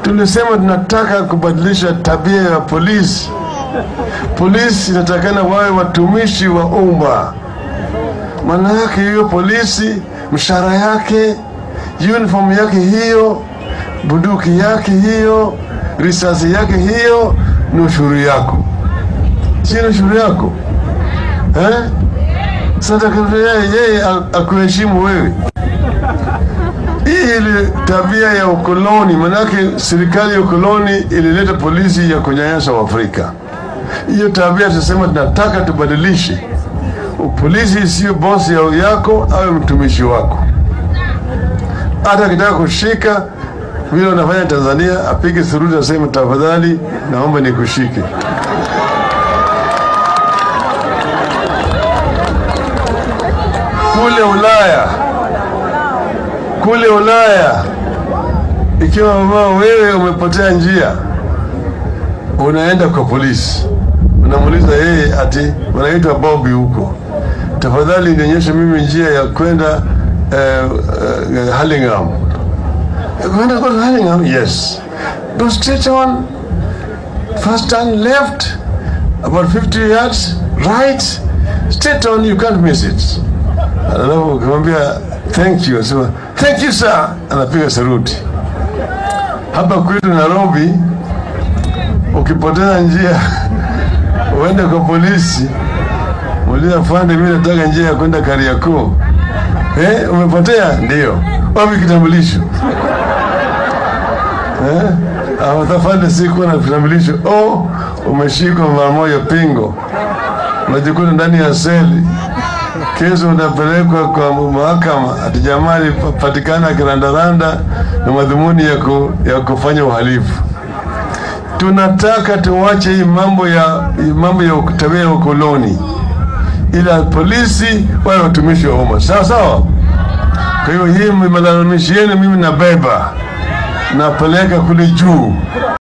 tulisema tunataka kubadilisha tabia ya polisi. Polisi inatakana wawe watumishi wa umma. Maana yake hiyo polisi, mshahara yake, uniform yake hiyo, bunduki yake hiyo, risasi yake hiyo ni ushuru yako, si ni ushuru yako eh? Sasa yeye yeye akuheshimu wewe. Hii ile tabia ya ukoloni, manake serikali ya ukoloni ilileta polisi ya kunyanyasa Waafrika. Hiyo tabia tunasema tunataka tubadilishe. Polisi sio bosi ya yako, awe mtumishi wako. Hata akitaka kushika vile wanafanya Tanzania, apige suruti, aseme tafadhali, naomba nikushike. Kule Ulaya, kule Ulaya, ikiwa mama wewe umepotea njia, unaenda kwa polisi, unamuuliza yeye, ati wanaitwa Bobby huko, tafadhali nionyeshe mimi njia ya kwenda uh, uh, Hurlingham. Kwenda kwa Hurlingham? Yes. Go straight on, first turn left, about 50 yards, right, straight on, you can't miss it. Alafu ukimwambia thank you, anasema thank you sir, anapiga saruti. Hapa kwetu Nairobi, ukipoteza njia uende kwa polisi, muuliza afande, mimi nataka njia ya kwenda Kariakoo. Eh, umepotea? Ndio. Wapi kitambulisho? Eh? Au afande, sikuwa na kitambulisho. Oh, umeshikwa mara moja pingo, unajikuta ndani ya seli Kesho unapelekwa kwa mahakama ati jamaa alipatikana akirandaranda na madhumuni ya, ku, ya kufanya uhalifu. Tunataka tuwache hii mambo ya mambo ya tabia ya ukoloni, ila polisi wawe watumishi wa umma, sawa sawa. Kwa hiyo hii malalamishi yenu mimi nabeba napeleka kule juu